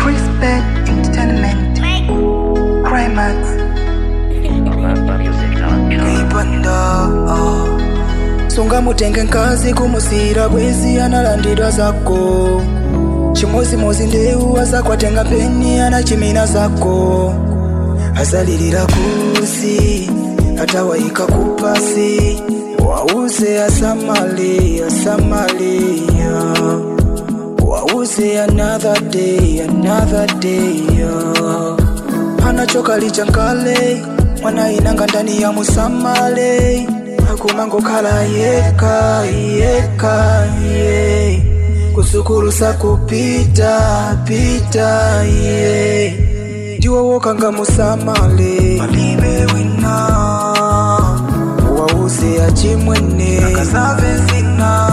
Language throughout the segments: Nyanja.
Crispet Entertainment. Crimax. Ibanda. sungamutenge nkazi kumusira bwezi analandidwa zako chimozimozi ndeu azakwatenga peni anachimina zako azalilira kusi atawayika kupasi wauze asamali asamalia wauze another day another day yeah. anachoka lichankale mwana inanga ndani ya musamale akumangokhala yeka yeka ye kusukulusa kupita pita ye ndiwo wokanga musamale alibe wina wauze achimwene akasave zina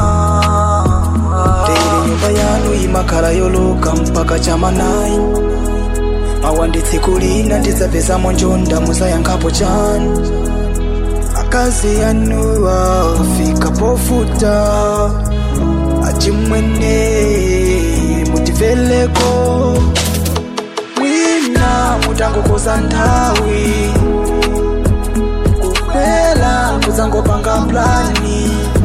teri nyumba yanu imakhala yoloka mpaka chamanayi awanditsekulina ndidzapezamo njonda musayankhapo chanu akazi yanuwa fika pofuta achimwene mutimveleko mwina mutangokoza nthawi kupela kudzangopanga plani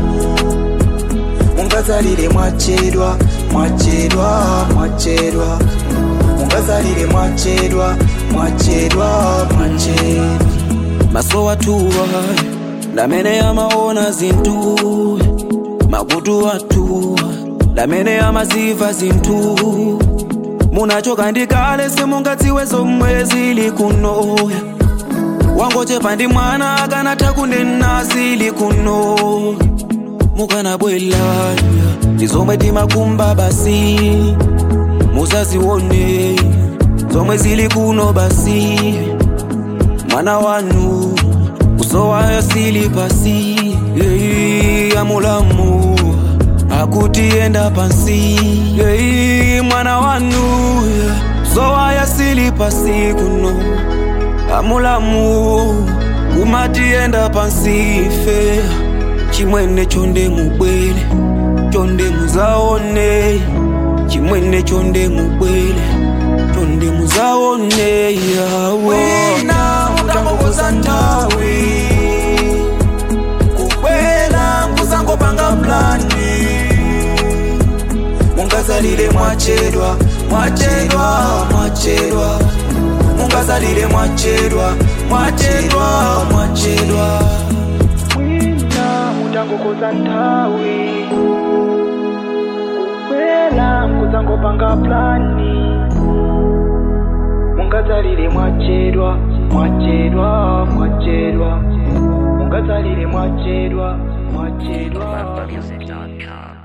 mungazalire mwachedwa mwachedwa mwachedwa mungazalire mwachedwa mwachedwa mwachedwa maso watuwa lamene amaona zinthu makutu watuwa lamene amaziva zinthu munachoka ndikale simungadziwe zomwe zili kunoya wangochepa ndi mwana akanatha kunena zili kuno mukanabwela ndi zomwe timakumba basi muzazione zomwe zili kuno basi mwana wanu usowayo sili pasi yeyi amulamu akutienda pansi yeyi mwana wanu usowayo sili pasi kuno amulamu kumatienda pansi fe chimwene chonde mubwele chonde muzaone chimwene chonde mubwele chonde muzaone yawo wina mutangokoza nthawi kubwera muzangopanga plani mungazalire mwachedwa mwachedwa mwachedwa mungazalire mwachedwa mwachedwa mwachedwa wina mutangokoza nthawi kubwera muzangopanga plani mungazalire mwachedwa mwachedwa mwachedwa mungazalire mwachedwa mwachedwa Music.com.